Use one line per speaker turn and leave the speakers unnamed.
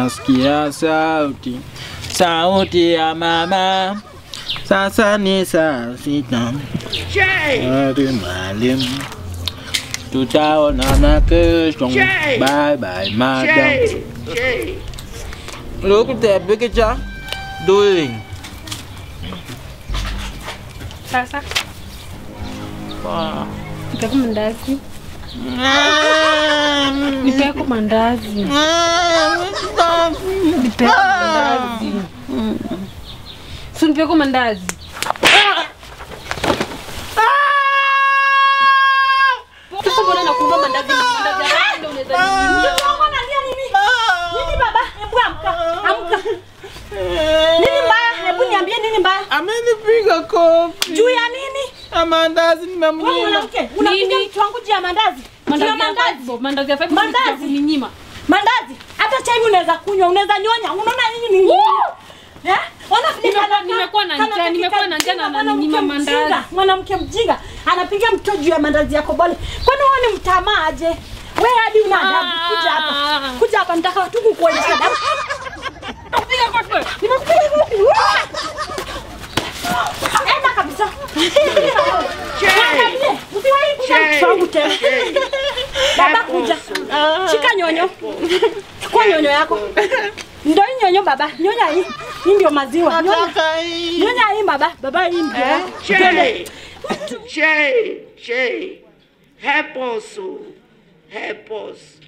nasikia sauti, sauti ya mama. Sasa ni saa sita. Hadi mwalimu, tutaonana kesho. Bye bye madam. Look at that picture. Doing.
Sasa
Wow.
nipeko mandazi, nipeko mandazi, nipeko mandazi, si nipeko mandazi. Sasa mbona nakuomba mandazi? Mandazi haya ndio unaweza ninyimia.
Unalia nini? Nini baba? Hebu amka. Amka. Nini mbaya? Hebu niambie nini mbaya?
Amenipiga kofi.
Juu ya nini?
Na mandazi
Wewe
nimemnyima.
mwanamke, unapiga
Nini?
mtu wangu juu ya mandazi. Juu ya
Mandazi ya
mandazi.
five bob, mandazi ya five bob
Mandazi.
unataka kuninyima.
Mandazi. Hata chai unaweza kunywa, unaweza nyonya. Unaona nini ni? Eh? Ona vile
Nimekuwa-
kana-
nimekuwa na
kana
njaa,
katika
nimekuwa na njaa na
mjinga,
ananinyima
mwanamke
mandazi.
mjinga, Mwanamke mjinga anapiga mto juu ya mandazi yako bole. Kwani wewe ni mtamaa aje? Wewe hadi una adabu. Kuja hapa.
Ah.
Kuja hapa nitaka tu kukuonyesha adabu.
Piga kofi.
Nimekupiga kofi. Enda kabisa. Angalie, usiwahi kuja mtoto wangu tena. Baba kuja. Shika nyonyo. Chukua nyonyo yako. Ndio hii nyonyo baba. Nyonya hii. Hii ndio maziwa. Nyonya.
Nataka hii.
Nyonya hii baba. Baba hii ndio. Twende.
Jay, Jay, help us, oh. help us.